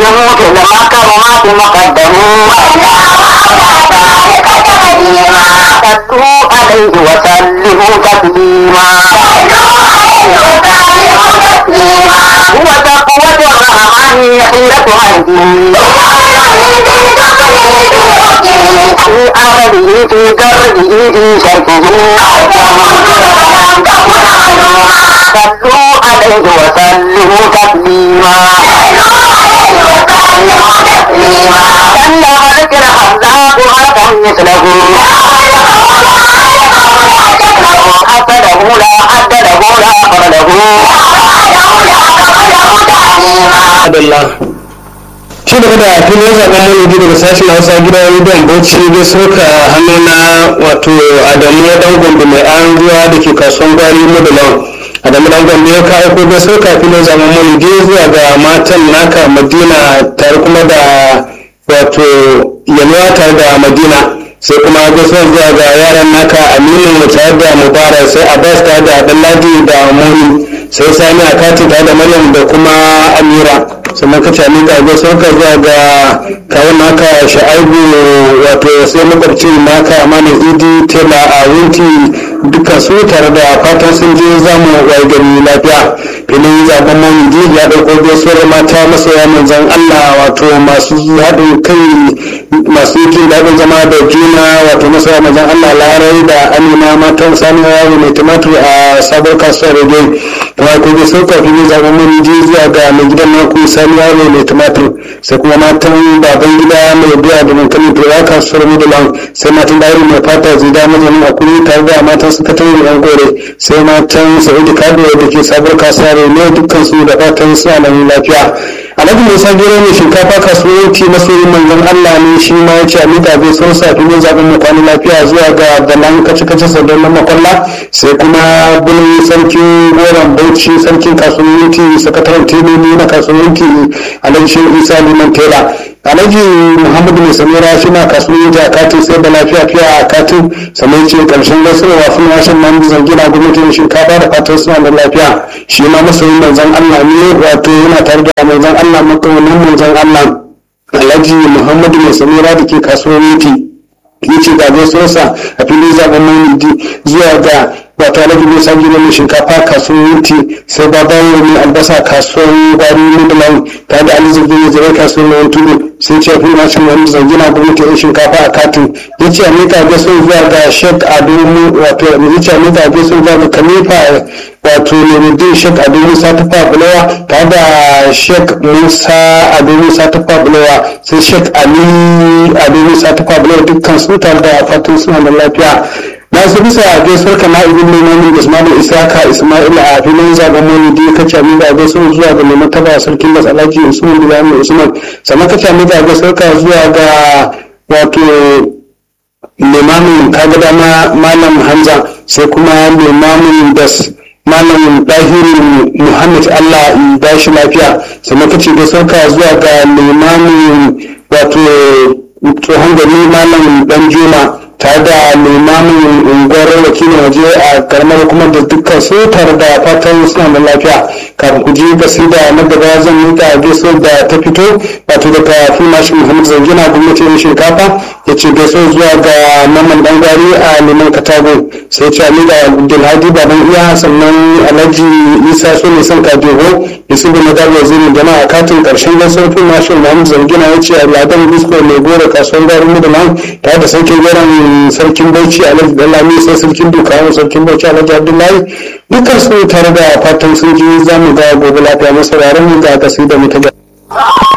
يموت المكرمات مقدمون صلوا عليه وسلموا تسليما هو تقوة الرحمن حيلة عندي في أمله في كربه في شركه صلوا عليه وسلموا تسليما كلا ذكر خلاق غدا مثله حسده لا حد له لا قرله Adalla. Ci gaba da filin zaben manhaji daga sashen Hausa gidan rediyon Bauchi da soka hannu na wato Adamu dan gombe mai an ruwa da ke kasuwan gwari Madalan. Adamu dan gombe ya kawo ko da soka filin zaben manhaji zuwa ga matan naka Madina tare kuma da wato yalwa tare da Madina. sai kuma gaisuwar zuwa ga yaran naka aminu tare da mubarak sai abbas tare da ɗanladi da moni sai sani a kati tare da maryam da kuma amira sannan ka cani ga gaisuwar ka zuwa ga kawun naka sha'aibu wato sai makwabcin naka amana idi tela a winti dukkan su tare da fatan sun je zamu wai gari lafiya filin zaben maulidi ya ɗauko gaisuwar mata masoya manzon allah wato masu haɗin kai masu jin daɗin zama da juna wato masoya manzon allah larai da amina matan sani yawo mai tumatur a sabon kasuwar rege kuma ko gaisuwar ka filin zaben maulidi zuwa ga mai gidan naku sani yawo mai tumatur sai kuma matan baban gida mai biya da dankalin turawa kasuwar mudulan sai matan dauri mai fata zida mazanin akuri tare da matan sakataren yan gore sai matan sa'idu kado da ke sabuwar kasuwar ne dukkan su da fatan suna nan lafiya alhaji musa gero mai shinkafa kasuwanci masoyin manzon allah ne shi ma ya ce a miƙa bai sun sa filin zaɓen mu kwana lafiya zuwa ga balan kace kace sadon na makwalla sai kuma bulin sarkin goron bauchi sarkin kasuwanci sakataren teloli na kasuwanci alhaji isa liman tela alhaji muhammadu mai samira shi na kasuwanci a katin sai da lafiya fiya a katin sannan ce karshen gaisuwa fún washin nan bizan gina gwamnatin shinkafa da fatan suna da lafiya shi ma masoyin manzon allah ne wato yana tare da manzon allah makawanin manzon allah alhaji muhammadu mai samira da ke kasuwanci ya ce ga gaisuwarsa a filin zaben maulidi zuwa ga wato alhaji musa gina mai shinkafa kasuwar wuti sai babawo mai albasa kasuwar gwari midland ta da ali zirgin ya zai kasuwar mai tudu sai ce fi na shan wani zangina gwamnati yan shinkafa a katin ya ce a mika gaso zuwa ga shek ado wato ya ce a mika gaso zuwa ga kalifa wato nuruddin shek ado musa ta fabulawa ta da shek musa ado musa ta fabulawa sai shek ali ado musa ta fabulawa dukkan su tare da fatan suna da lafiya na su bisa gaisuwar kama ibn limamin ismail isaka ismail a filin zaben maulidi ka ce min da gaisuwar zuwa ga mai martaba sarkin das alhaji usman bilal usman sannan ka ce min da gaisuwar ka zuwa ga wato limamin kaga dama malam hamza sai kuma limamin das malam dahiru muhammad allah in ba shi lafiya sannan ka ce gaisuwar ka zuwa ga limamin wato tsohon gari malam dan juma tare da limamin unguwar wakilin waje a karamar hukumar da dukkan su tare da fatan suna da lafiya kafin ku ji gasida na gaba zan mika gaiso da ta fito wato daga fimashin muhammad zangina gwamnatin shinkafa ya ce gaiso zuwa ga mamman dan gwari a liman katago sai ce ali da abdulhadi baban iya sannan alhaji isa so ne son kadego yusuf na dawo wazirin jama'a katin karshen gaisuwar fimashin muhammad zangina ya ce ladan bisko mai gora kasuwar garin mudalan tare da sarkin goron sarkin bauchi alhaji dalami sai sarkin dukawa sarkin bauchi alhaji abdullahi dukkan su tare da fatan sun ji zamu ga gobe lafiya masauraran mu ga kasi da mu ta